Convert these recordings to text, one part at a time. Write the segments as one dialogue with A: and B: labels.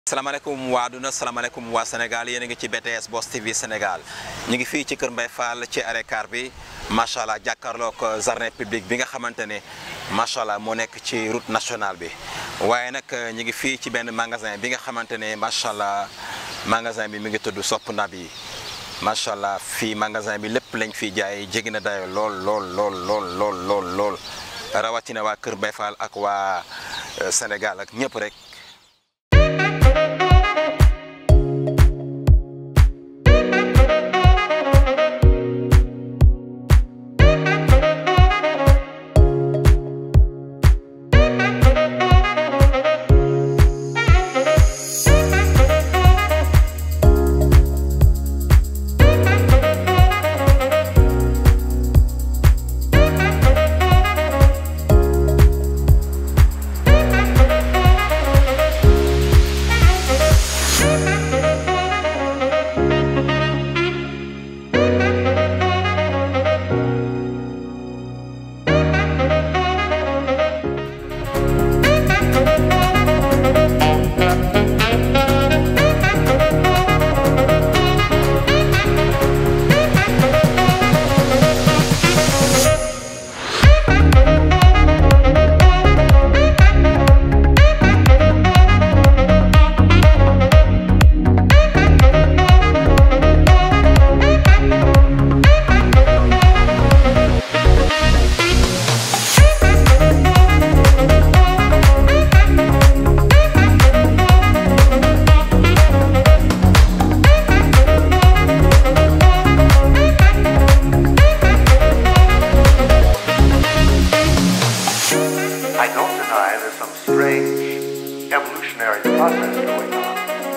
A: salaamaaleykum waa aduna salaamaaleykum waa Sénégal yéen a ngi ci BTS Boss TV Sénégal ñu ngi fii ci Kër Mbaye Fall ci arrêt car bi macha allah jàkkaarloog jardin public bi nga xamante ne macha allah moo nekk ci route nationale bi waaye nag ñu ngi fii ci benn magasin bi nga xamante ne macha allah magasin bi mi ngi tudd Sopp Nabi macha allah fii magasin bi lépp lañ fiy jaay jéggi na dayo lool lool lool lool lool lool lool rawatina waa Kër Mbaye Fall ak waa Sénégal ak ñëpp rek.
B: I don't deny there's some strange evolutionary process going on.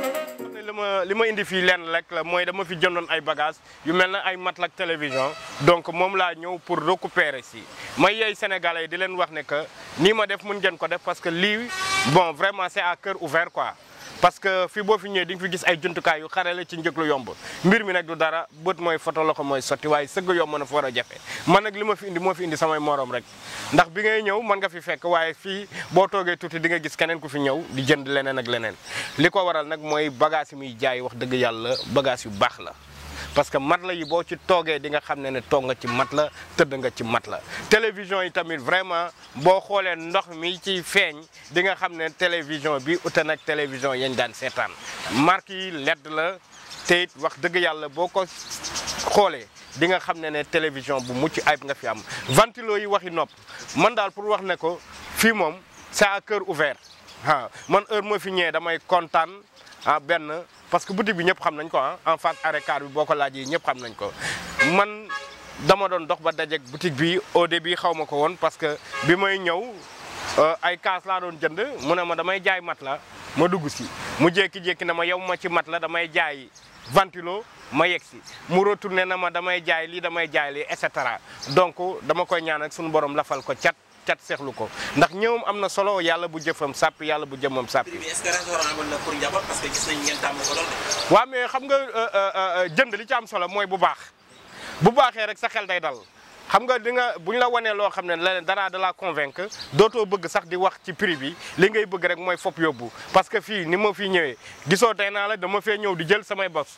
C: li ma li ma indi fii lenn rek la mooy dama fi jëndoon ay bagages yu mel na ay matelas ak télévision donc moom laa ñëw pour récupérer si may yeey sénégalais yi di leen wax ne que nii ma def mën ngeen ko def parce que lii bon vraiment c'est à cœur ouvert quoi parce que fii boo fi ñëwee di nga fi gis ay jumtukaay yu xarale ci njëg lu yomb mbir mi nag du dara bët mooy photo loxo mooy sotti waaye sëgg yomb na fa war a jafe man nag li ma fi indi moo fi indi samay morom rek ndax bi ngay ñëw mën nga fi fekk waaye fii boo toogee tuuti di nga gis keneen ku fi ñëw di jënd leneen ak leneen li ko waral nag mooy bagage yi muy jaay wax dëgg yàlla bagage yu baax la parce que mat la yi boo ci toogee di nga xam ne ne toog nga ci mat la tëdd nga ci mat la télévision yi tamit vraiment boo xoolee ndox mi ci feeñ di nga xam ne télévision bi ute nag télévision yañ daan seetaan marque yi ledd la te it wax dëgg yàlla boo ko xoolee di nga xam ne ne télévision bu mucc ayib nga fi am ventilo yi waxi nopp man daal pour wax ne ko fii moom c'est à cœur ouvert waaw man heure moo fi ñëwee damay kontaan ah benn parce que boutique bi ñëpp xam nañ ko ah en face arrêt car bi boo ko laajee ñëpp xam nañ ko man dama doon dox ba dajeeg boutique bi au début xaw ma ko woon parce que bi may ñëw ay kaas laa doon jënd mu ne ma damay jaay mat la ma dugg si mu jékki-jékki na ma yow ma ci mat la damay jaay ventilo ma yegg si mu retourné na ma damay jaay lii damay jaay lii et cetera donc dama koy ñaan ak suñu borom lafal ko cat cat seexlu ko ndax ñëwam am na solo yàlla bu jëfam sàppi yàlla bu jëmam sàppi
A: prix bi est-ce que raisonnable na pour njaboot parce que gis nañ ngeen tàmm ko lool de.
C: waaw mais xam nga jënd li ci am solo mooy bu baax bu baaxee rek sa xel day dal xam nga di nga bu ñu la wanee loo xam ne leneen dara da la convaincre dootoo bëgg sax di wax ci prix bi li ngay bëgg rek mooy fopp yóbbu parce que fii ni ma fii ñëwee gisoo tey naa la dama fee ñëw di jël samay bos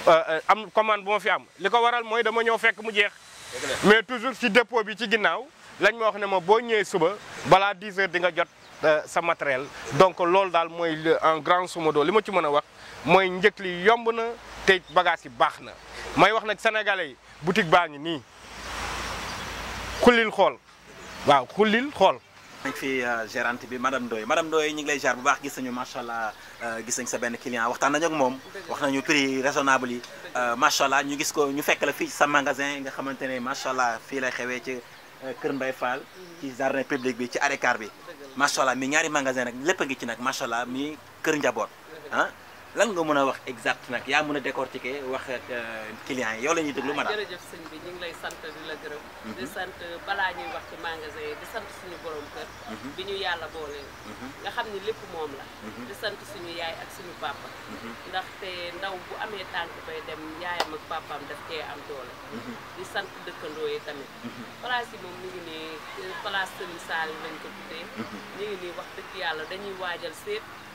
C: am commande bu ma fi am li ko waral mooy dama ñëw fekk mu jeex mais toujours ci dépôt bi ci ginnaaw lañ ma wax ne ma boo ñëwee suba balaa 10 heures di nga jot sa matériel donc loolu daal mooy en grand sumodo li ma ci mën a wax mooy njëkk li yomb na te bagage yi baax na may wax nag sénégalais yi boutique baa ngi nii xullil xool waaw xullil xool
A: nañ fi gérante bi madame Ndoye madame Ndoye ñu ngi lay jaar bu baax gis nañu macha allah gis nañ sa benn client waxtaan nañu ak moom wax nañu prix raisonnable yi macha allah ñu gis ko ñu fekk la fii sa magasin nga xamante ne macha allah fii lay xewee ci Kër Mbaye Fall ci jardin public bi ci arrêt car bi macha allah mi ñaari magasin nag lépp a ngi ci nag macha allah mi kër njaboot ah lan nga mën a wax exact nag yaa mën a décortiquer wax ak clients yi yow la ñuy déglu madame.
D: jërëjëf sëñ bi ñu ngi lay sant di la gërëm. di sant balaa ñuy wax ci magasin yi di sant suñu borom kër. bi ñu yàlla boole. nga xam ni lépp moom la. di sant suñu yaay ak suñu papa. ndaxte ndaw bu amee tànk bay dem yaayam ak papaam daf cee am doole. di sant dëkkandoo yi tamit. place yi moom ñu ngi nii place Serigne Sall lañ ko tuddee. ñu ngi nii wax dëgg yàlla dañuy waajal seet.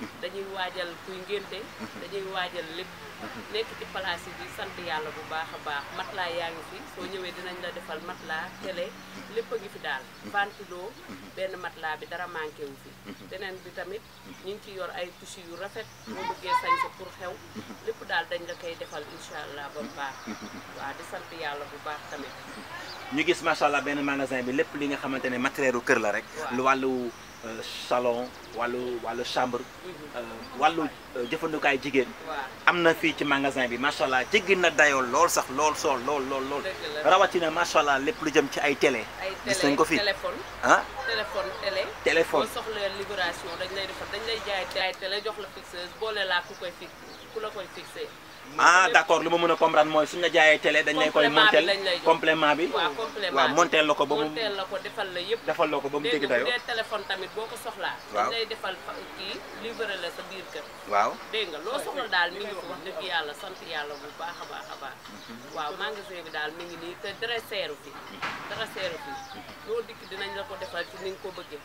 D: dañuy waajal kuy ngénte dañuy waajal lépp nekk ci place yi di sant yàlla bu baax a baax matelas yaa ngi fi soo ñëwee dinañ la defal matelas télé lépp a ngi fi daal ventilo benn matelas bi dara manqué wu fi beneen bi tamit ñu ngi ci yor ay tissu yu rafet boo bëggee sañse pour xew lépp daal dañ la koy defal incha allah ba mu baax waaw di sant yàlla bu baax tamit
A: ñu gis macha allah benn magasin bi lépp li nga xamante ne matériel kër la rek.
D: Waaw.
A: lu wàllu euh, salon wàllu wàllu chambre. euh, wàllu euh, jëfandukaay jigéen.
D: waaw
A: am na fii ci magasin bi macha allah jéggi na dayoo lool sax lool sool lool lool lool.
D: Dëgg la.
A: rawatina macha allah lépp lu jëm ci ay télé.
D: ay
A: gis
D: télé
A: nañ ko fi
D: téléphone
A: ah
D: téléphone télé
A: téléphone.
D: boo soxla libération dañ lay defar dañ lay jaay jaay télé jox la fixeuse boole laa ku koy fix ku la koy fixé
A: ah d' accord lu ma mën a comprendre mooy suñu la jaayee télé dañ lay koy
D: Complément bi
A: montel
D: lañ lay jox.
A: complément bi.
D: waaw complément
A: waaw
D: bi.
A: montel la ko ba mu
D: monteel la ko defal la yëpp
A: defal la ko ba mu
D: dégg
A: jéggi
D: nga bu
A: dayoo.
D: dee téléphone tamit boo ko soxlaa
A: Waaw.
D: dañ lay defal fa- kii livré la sa biir kër
A: waaw.
D: dégg nga loo soxla daal mi ngi fi wax dëgg yàlla sant yàlla bu baax a baax a baax waaw magasin bi daal mi ngi nii te dara seeru fi dara seeru fi loo dikk dinañ la ko defal ci ni nga ko bëggee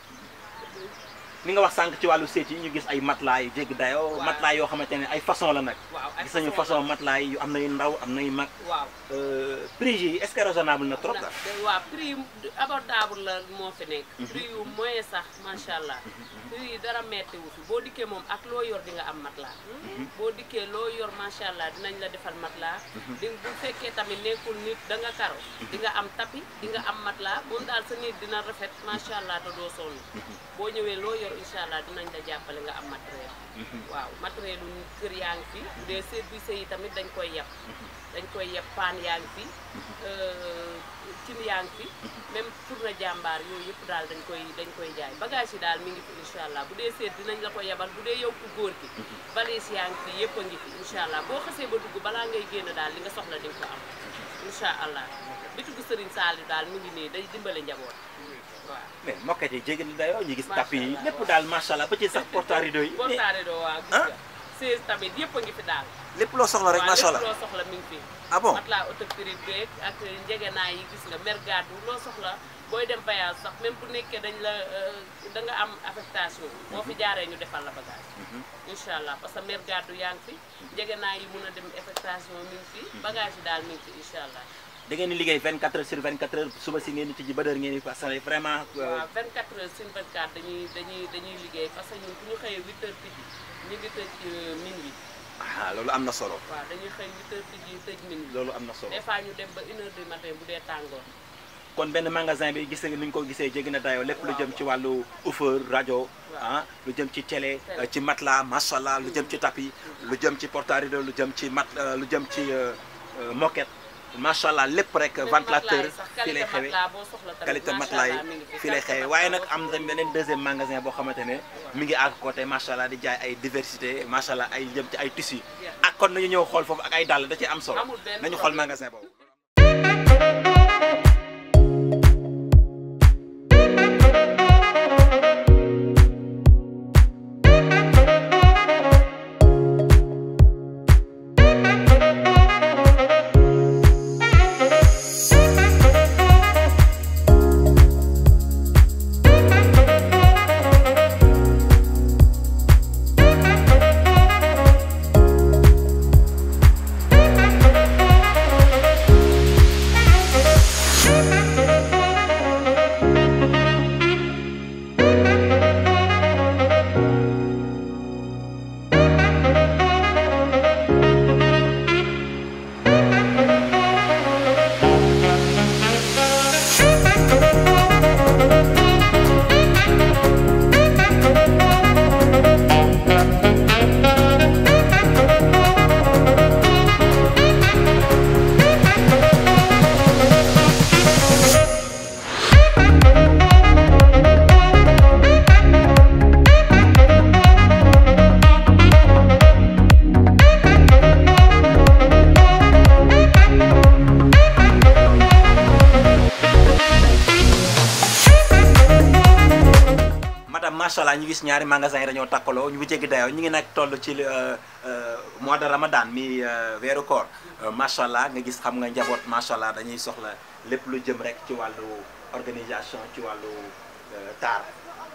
A: li nga wax sànq ci wàllu seet yi ñu gis ay matelas yu jéggi dayoo.
D: Waaw.
A: matelas yoo xamante ne ay façon la nag.
D: waaw ay
A: gis nañu façon matelas yi yu am na yu ndaw am na yu mag.
D: waaw
A: Euh, prix yi est-ce que raisonnable na trop
D: ndax
A: daal.
D: de- waaw prix yu abordable la moo fi nekk prix yu moyen sax macha allah prix yi dara metti wu fi boo dikkee moom ak loo yor di nga am matelas boo dikkee loo yor macha allah dinañ la defal matelas di bu fekkee tamit nekkul nit da nga karo di nga am tapis di nga am matelas moom daal sa nit dina rafet macha allah te doo sonn boo ñëwee loo yor incha allah dinañ la jàppale nga am matériel waaw matériel lu kër yaa ngi fi bu dee service yi tamit dañ koy yeb dañ koy yeb paan yaa ngi fi cin yaa ngi fi même tourne jàmbaar yooyu yëpp daal dañ koy dañ koy jaay bagage yi daal mi ngi fi incha allah bu dee seet dinañ la ko yebal bu dee yow ku góor gi valise yaa ngi fi yëpp a ngi fi incha allah boo xasee ba dugg balaa ngay génn daal li nga soxla di nga ko am incha allah bitigu Serigne Saliou daal mi ngi nii day dimbale njaboot waaw
A: mais moquette yi jéggi na dayoo ñu gis
D: Macha
A: tapis yi
D: Allah,
A: lépp
D: waaw.
A: daal macha allah ba ci sax porte rideau yi. mais
D: portaare doo waa gis
A: Ah.
D: nga seize tamit yëpp a ngi fi daal
A: lépp loo soxla rek
D: waaw
A: macha
D: lépp
A: allah.
D: loo soxla mi ngi fi
A: ah bon
D: matelas autocrine beeg ak njegenaay yi gis nga mer gàddu loo soxla booy dem voyage sax même bu nekkee dañ la euh, da nga am affectation boo fi jaaree ñu defal la bagage incha allah parce que mer gàddu yaa ngi fi njegenaay yi mun a dem affectation mi ngi fi bagage yi daal mi ngi fi incha allah
A: da ngeen di liggéey 24 heures sur 24 heures suba si ngeen di tijji ba heure ngeen di passé vraiment. euh,
D: waaw 24 heures sur 24 dañuy dañuy dañuy liggéey parce que ñun bu ñu xëyee 8 heures tijji ñu ngi tëj euh, minuit
A: ah loolu am na solo.
D: waaw dañuy xëy 8 heures tijji tëj minuit
A: loolu am na solo.
D: des fois ñu dem ba 1 heure du matin bu dee tàngoor
A: kon benn magasin bi gis nga ni ñu ko gisee jéggi na dayoo lépp lu jëm ci wàllu offeur rajo ah lu jëm ci télé
D: Télé.
A: euh, ci matelas macha allah lu jëm ci tapis lu jëm ci porte rideau lu jëm ci mat euh, lu jëm ci euh, euh, moquette macha allah lépp rek
D: Même
A: ventilateur
D: matelas yi sax
A: fii lay
D: qualité
A: xewee
D: matelas boo soxla tamit
A: qualité
D: macha
A: matelas
D: allah mi ngi
A: yi
D: fi.
A: fii lay
D: Qualité
A: xewee waaye nag
D: matelas
A: am na beneen deuxième magasin boo xamante ne mi ngi à côté macha allah di jaay ay diversité macha allah ay jëm ci ay tissus ak kon nañu ñëw xool foofu ak ay dàll da ci am solo
D: Amul benn
A: nañu xool
D: problème.
A: magasin boobu. madame macha allah ñu gis ñaari magasin yi dañoo takkaloo ñu ngi jéggi dayoo ñu ngi nag toll ci euh, euh, mois de ramadan mi euh, weeru koor Euh, macha allah nga gis xam nga njaboot macha allah dañuy soxla lépp lu jëm rek ci wàllu organisation ci wàllu euh, taar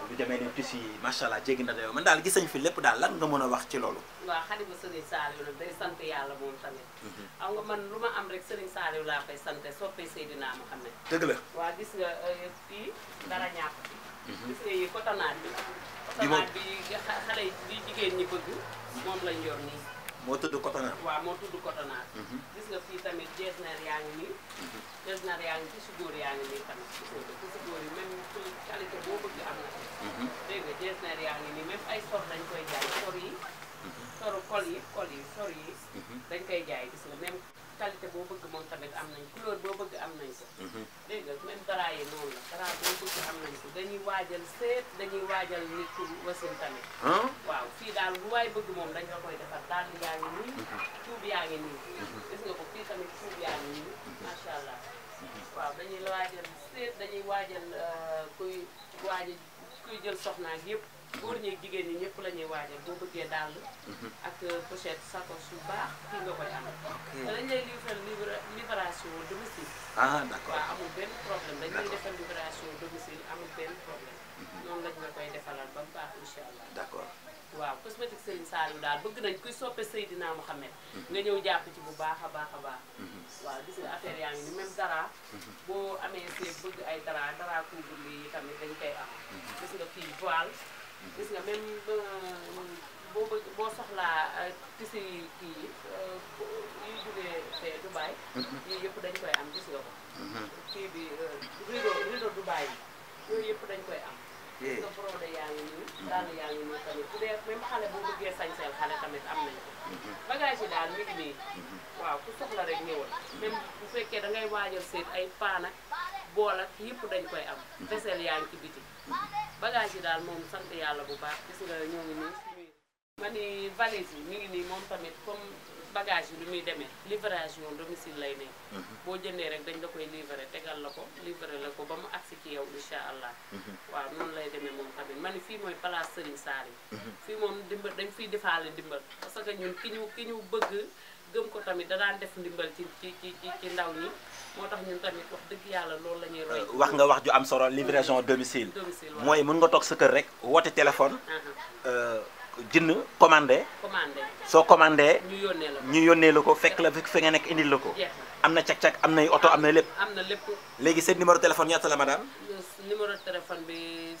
A: lu demee ni tissu yi macha allah jéggi na dayoo man daal gis nañ fi lépp daal lan nga mën a wax ci loolu.
D: waaw xalifa Serigne Saliou nag day sant yàlla moom tamit xam nga man lu ma am rek Serigne Saliou laa koy sante soppee Seydina Mohamed
A: dëgg la.
D: waa gis nga euh, fii dara ñàkk fi gis nga yi cotonade bi
A: Bi moom-
D: cotonade bi nga xa- xale yi di jigéen ñi bëgg moom lañ yor nii
A: moo tudd cotonade.
D: waaw moo tudd cotonade gis nga fii tamit jesner yaa ngi nii jesner yaa ngi fi si góor yaa ngi nii tamit gis nga ko fi si góor yi même qualité boo bëgg am na fi dégg nga jesner yaa ngi nii même ay sor dañ koy jaay sor yi soru kol yi kol yi sor yi dañ koy jaay gis nga même qualité boo bëgg moom tamit am nañ couleur boo bëgg am nañ ko dégg nga même dara yi noonu la dara boo bëgg am nañ ko dañuy waajal seet dañuy waajal nit ku wasin tamit
A: ah
D: waaw fii daal lu waay bëgg moom dañ la koy defar daal yaa ngi nii tuub yaa ngi nii gis nga ko fii tamit tuub yaa ngi nii macha allah waaw dañuy waajal seet dañuy waajal euh, kuy waajal kuy jël soxnaak yëpp góor ñi ak jigéen ñi ñëpp la ñuy waajal boo bëggee dàll ak pochette sacoche yu baax fii nga koy am te dañ lay livrer livra livration domicile
A: ah d'accord
D: waaw amul benn problème dañ lay defal livration domicile amul benn problème noonu lañ la koy defalal ba mu baax incha allah
A: d'accord.
D: waaw cosmétique Serigne Saliou daal bëgg nañ kuy soppe Seydina Mohamed nga ñëw jàpp ci bu baax a baax a baax waaw gis nga affaire yaa ngi ni même dara boo amee see bëgg ay dara dara couvre yi tamit dañ koy am gis nga fii voile gis nga même euh, boo bëgg boo soxlaa tissu yi kii yi euh, yuy jógee fee Dubaï yii yëpp dañ koy am gis nga ko kii bi euh, rideau rideau Dubaï yi yooyu yëpp dañ koy am gis nga brodé yaa ngi nii daal yaa ngi nii tamit bu dee même xale boo bëggee sañseel xale tamit am nañ ko bagage yi daal mi ngi nii waaw ku soxla rek ñëwal même bu fekkee da ngay waajal seet ay paan ak bool ak yëpp dañ koy am vaisselle yaa ngi ci biti bagage yi daal moom sant yàlla bu baax gis nga ñoo ngi nii suñuy ma ni valise yi mi ngi nii moom tamit comme bagage yi lu muy demee livraison domicile lay nekk boo jëndee rek dañ la koy livrer tegal la ko livrer la ko ba mu agsi ci yow incha allah waaw noonu lay demee moom tamit ma ni fii mooy place Serigne Saliou fii moom dimbal dañ fiy defaale ndimbal parce que ñun ki ñu ki ñu bëgg gëm ko tamit da daan def ndimbal ci ci ci ci ci ndaw ñi moo tax ñun tamit wax dëgg yàlla loolu la ñuy roy
A: wax nga wax ju am solo livraison domicile.
D: domicile waaw
A: mooy mën nga toog sa kër rek woote téléphone
D: aha
A: jënd commandé
D: commandé
A: soo commandé
D: ñu yónnee la ko
A: ñu yónnee la ko fekk la fi fi nga nekk indil la ko.
D: jeex
A: am na cag-cag am nay oto am na lépp.
D: na am na lépp
A: léegi seen numéro téléphone ñaata la madame.
D: numéro de téléphone bi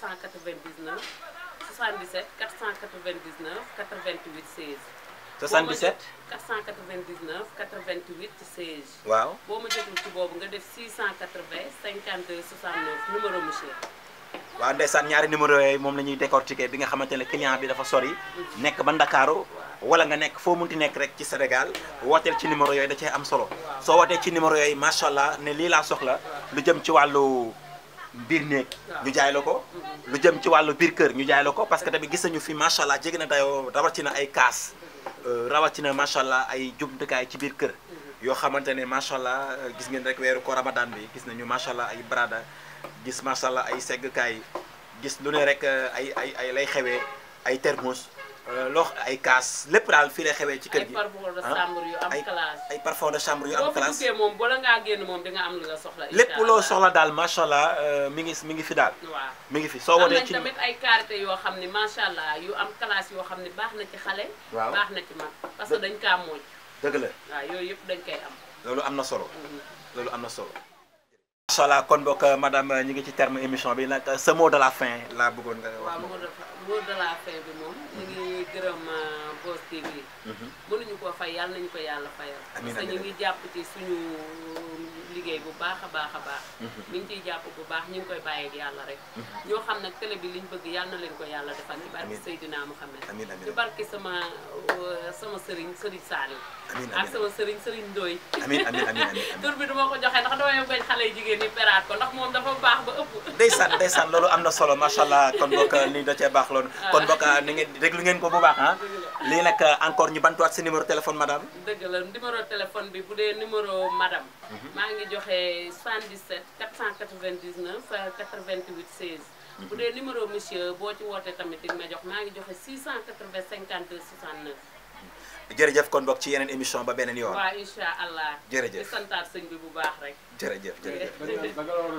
D: 499 77 499 88 16
A: 77
D: 499 88 16
A: waaw.
D: boo ma jotul ci boobu nga def 680 52 69 numéro monsieur
A: waaw ndeysaan ñaari numéro yooyu moom la ñuy décortiquer bi nga xamante ne client bi dafa sori nekk ba Ndakaaru wala nga nekk foo munti nekk rek ci Sénégal wooteel ci numéro yooyu da cee am solo soo wootee ci numéro yooyu macha allah ne lii laa soxla lu jëm ci wàllu biir néeg ñu jaay la ko lu jëm ci wàllu biir kër ñu jaay la ko parce que tamit gis nañu fi macha allah jéggi na dayoo rawatina ay kaas rawatina macha allah ay jumtukaay ci biir kër yoo xamante ne macha allah gis ngeen rek weeru ko ramadan bi gis nañu macha allah ay brada gis macha allah ay seggkaay gis lu ne rek ay ay ay lay xewee ay thermos loo ay kaas lépp daal fii lay xewee ci kër
D: ay
A: gi
D: parfum de
A: ah,
D: chambre yu am
A: ay
D: classe
A: ay parfum de chambre yu am
D: boo fa
A: classe
D: duggee moom bala ngaa génn moom di nga am li nga soxla
A: lépp
D: incha
A: loo
D: allah.
A: soxla daal macha allah mi ngi mi ngi fi daal
D: waaw
A: mi ngi fi soo
D: am
A: wootee
D: nañ
A: ci
D: tamit ay karité yoo xam ne macha allah yu am classe yoo xam ne baax na ci xale
A: Waaw.
D: baax na ci mag parce que dañ kaa mooj
A: dëgg la
D: waaw yooyu yëpp dañ koy am
A: loolu am na solo loolu am na solo macha allah kon bokk madame ñu ngi ci terme émission bi nag ce mot de la fin laa bëggoon nga wax
D: waaw
A: ma
D: mot de mot de la fin bi moom ñu ngi gërëm Boss TV mënuñu koo fay yàlla nañu ko yàlla fayal
A: Amiin,
D: parce que
A: amiin.
D: ñu ngi jàpp ci suñu liggéey bu baax a baax a baax mi ngi ciy jàpp bu baax ñu ngi koy bàyyeeg yàlla rek ñoo xam nag télé bi liñ bëgg yàlla na leen ko yàlla defal ci barke
A: Amiin.
D: Seydina Mouhamed
A: Amiin, amiin.
D: ci barke sama euh, sama sëriñ sëriñ Saliou
A: Amiin,
D: ak
A: amiin.
D: sama sëriñ sëriñ Ndoy
A: amiin amiin amiin amiin
D: tur bi du ma ko joxe ndax damay bañ xale yu jigéen ñi peraat ko ndax moom dafa baax ba ëpp
A: ndeysaan ndeysaan loolu am na solo macha allah kon bokk lii da cee baax loolu kon bokk ni ngeen déglu ngeen ko bu baax ah lii nag encore ñu bantuwaat si numéro téléphone madame
D: dëgg la numéro téléphone bi bu dee numéro madame maa ngi joxe 77 499 88 16 bu dee numéro monsieur boo ci wootee tamit di nga ma jox maa ngi joxe 680 52 69
A: jërëjëf kon bokk ci yeneen émission ba beneen yoon
D: waaw incha allah
A: Jërëjëf.
D: di santaat sëñ bi bu baax rek
A: jërëjëf jërëjëf
D: jërëjëf